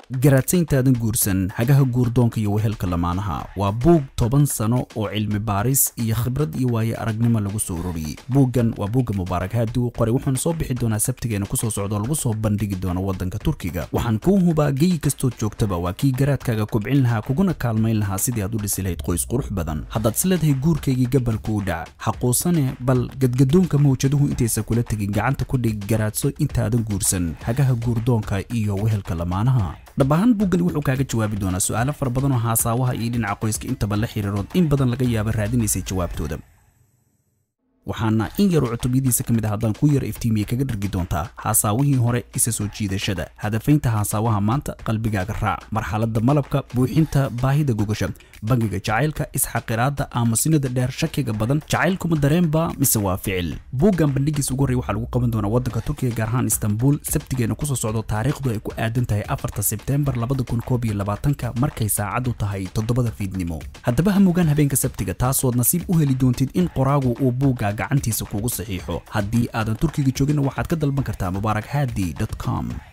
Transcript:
garaadsaintaadan guursan hagaha guurdoonka iyo wehelka lamaanaha waa buug toban sano oo cilmi baaris iyo khibrad iyo waaye aragnimo lagu soo ururiyey buuggan waa buugga mubaarak haadi uu qoray wuxuuna soo bixi doonaa sabtigeena kusoo socdo lagu soo bandhigi doono waddanka turkiga waxaan kuu hubaa geyi kastood joogtaba waa kii garaadkaaga kobcin lahaa kuguna kaalmayn lahaa sidii aad u dhisi lahayd qoys qurux badan haddaad isleedahay guurkaygii gabalku u dhac xaquusane bal gadgadoonka mawjaduhu intaysa kula tegin gacanta ku dhig garaadso intaadan guursan hagaha guurdoonka iyo wehelka lamaanaha dhab ahaan buuggani wuxuu kaaga jawaabi doonaa su'aalo fara badan oo haasaawaha iyo dhinaca qoyska intaba la xiriirood in badan laga yaaba raadinaysay jawaabtooda waxaana in yaroo cutubyadiisa ka mid ah haddaan ku yara iftiimiye kaga dhargi doontaa haasaawihii hore isa soo jiidashada hadafaynta haasaawaha maanta qalbigaaga raac marxaladda malabka buuxinta baahida gogasha bangiga jacaylka isxaqiraadda aamusinada dheer shakiga badan jacaylkuma dareenba mise waa ficil buuggan bandhigiis ugu horrey waxaa lagu qaban doonaa waddanka turkiga gaar ahaan istanbul sabtigeena kusoo socdo taariikhdu ay ku aadan tahay afarta sebteembar labada kun koob iyo labaatanka markay saacaddu tahay toddobada fiidnimo haddaba ha mogaan habeenka sabtiga taasood nasiib u heli doontid in qoraagu uu buugga gacantiisa kugu saxiixo haddii aadan turkiga joogina waxaad ka dalban kartaa mubaarak hadi com